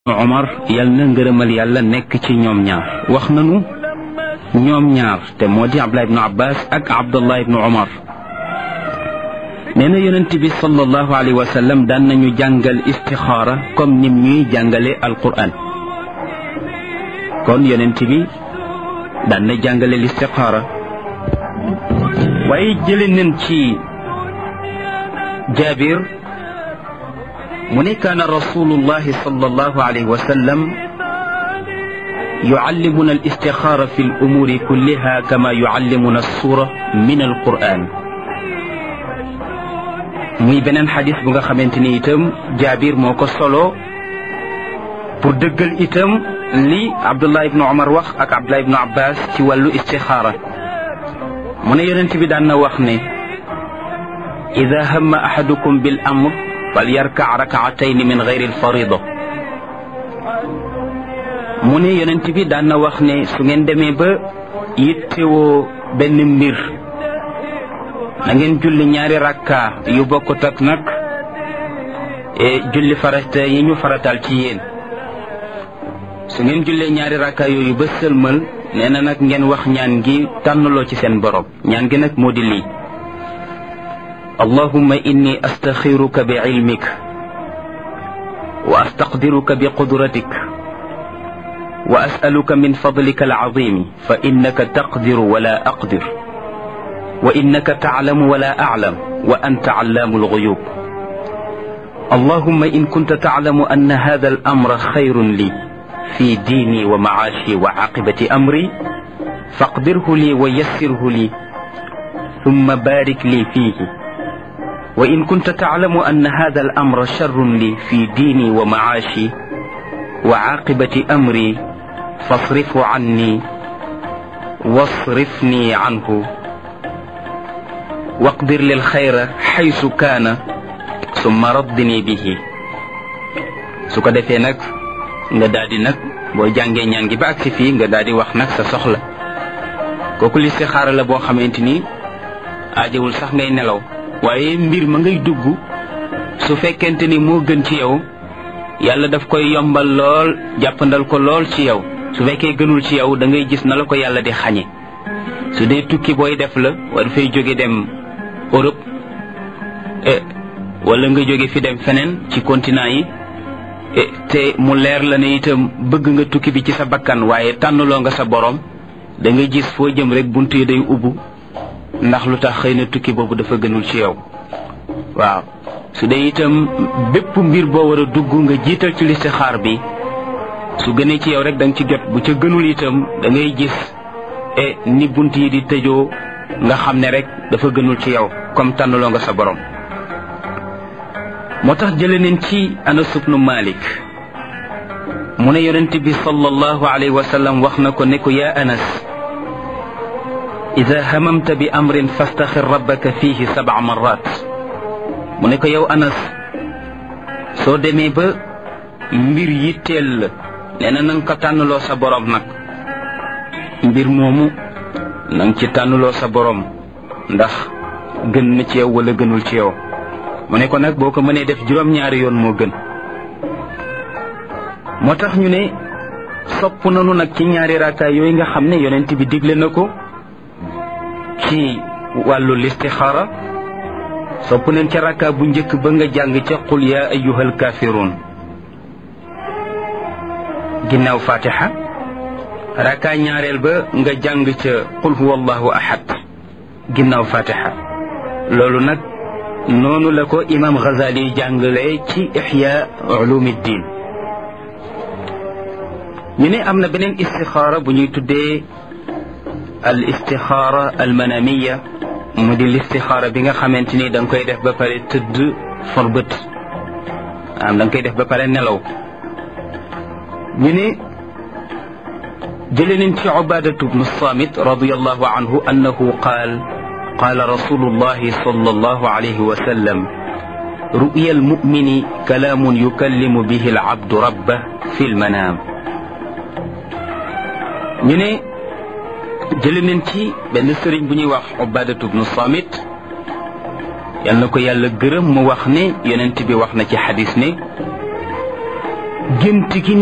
Omar yal na ngërëmal yàlla nekk ci ñoom ñaar wax nanu ñoom ñaar te moo di Abdullah ibnu Abbas ak Abdullah ibnu Omar nee na yonent bi sallallahu alayhi wa sallam daan nañu jàngal istixaara comme nim ñuy jàngale Alqur'an kon yonent bi daan na jàngale listixaara waaye jële nañ ci Jaabir mu ne kaana rasulullahi sallallahu alayhi wa sallam yucallimuna alistixaara fi lumuuri kulliha kama yucallimuna alsura min alquran muy beneen xadis bu nga xamante ni itam jaabir moo ko solo pour dëggal itam li abdullah ibnu omar wax ak abdullah ibnu abbas ci wàllu istixaara mu ne yonent bi daan na wax ne ida hamma ahadukum bil amr fal yarka rakaatayn min gayri alfarida mu ne yonent bi daan na wax ne su ngeen demee ba yittewoo benn mbir na ngeen julli ñaari rakka yu bokkut ak nag julli farata yi ñu faratal ci yéen su ngeen jullee ñaari rakka yooyu ba sëlmal nee na nag ngeen wax ñaan gi tànnaloo ci seen borom ñaan gi nag moo di lii allahumma inni astaxiruka bi ilmik wa astaqdiruka bi qudratik wa asaluka min fadlika alazimi fa innaka taqdiru wala aqdir wa innaka taclamu wala aclam wa anta callaamu alguyub allahumma in kunta taclamu anna hada alamra xayrun li fi diini wa macaashi wa caaqibati amri faqdirhu li wa yassirhu li summa baarik li fiihi wa in kunta taclamu anna hada alamra sharrun li fi diini wa macaashi wa caaqibati amri fasrifhu canni wasrifni canhu waqdir lil xayra xaysu kaana summa raddini bihi su ko defee nag nga daal di nag boo jàngee ñaan gi ba agsi fii nga daal di wax nag sa soxla kooku listixaara la boo xamante ni aajewul sax ngay nelaw waaye mbir ma ngay dugg su fekkente ni moo gën ci yow yàlla daf koy yombal lool jàppandal ko lool ci yow su fekkee gënul ci yow da ngay gis na la ko yàlla di xañe su dee tukki booy def la war fay jóge dem Europe wala nga jóge fi dem feneen ci continent yi te mu leer la ne itam bëgg nga tukki bi ci sa bakkan waaye tànnaloo nga sa borom da nga gis foo jëm rek bunt yi day ubbu ndax lu tax xëy na tukki boobu dafa gënul ci yow waaw su dee itam bépp mbir boo war a dugg nga jiital ci listixaar bi su gënee ci yow rek da nga ci jot bu ca gënul itam da ngay gis e ni bunt yi di tëjoo nga xam ne rek dafa gënul ci yow comme tànnaloo nga sa borom moo tax jële neen ci Anas ibnu Malik mu ne yonent bi sallallahu alayhi wa sallam wax na ko ne ko yaa Anas ida hamamta bi amrin fastaxir rabbaka fihi sab'a marrat mu ne ko yow Anas soo demee ba mbir yitteel la nee na nanga ko tànnaloo sa borom nag mbir moomu nanga ci tànnuloo sa borom ndax gën na ci yow wala gënul ci yow mu ne ko nag boo ko mënee def juróom-ñaari yoon moo gën moo tax ñu ne sopp nanu nag ci ñaari raakaay yooyu nga xam ne yonent bi digle na ko ci wàllu listixaara sopp nañ ca rakaa bu njëkk ba nga jàng ca qul yaa ayyuhal kaafiruun ginnaaw fatiha raka ñaareel ba nga jàng ca qul huwa allahu ahad ginnaaw fatiha loolu nag noonu la ko imam Ghazali jàngale ci ixya ulumiddin ñu ne am na beneen istixaara bu ñuy tuddee al istixaara al manamiya mu di listixaara bi nga xamante ni da nga koy def ba pare tëdd for bët am da nga koy def ba pare nelaw ñu ne jële nañ ci Ubaadatu bnu Saamit radiyallahu anhu annahu qaal qaala rasulullahi sallallahu alayhi wa sallam ru'ya almumini kalaamun yukallimu bihi alabdu rabbah fi lmanaam ñu ne jële nañ ci benn sëriñ bu ñuy wax Ubaadatu bnu Saamit yal na ko yàlla gërëm mu wax ne yonent bi wax na ci xadis ne gént gi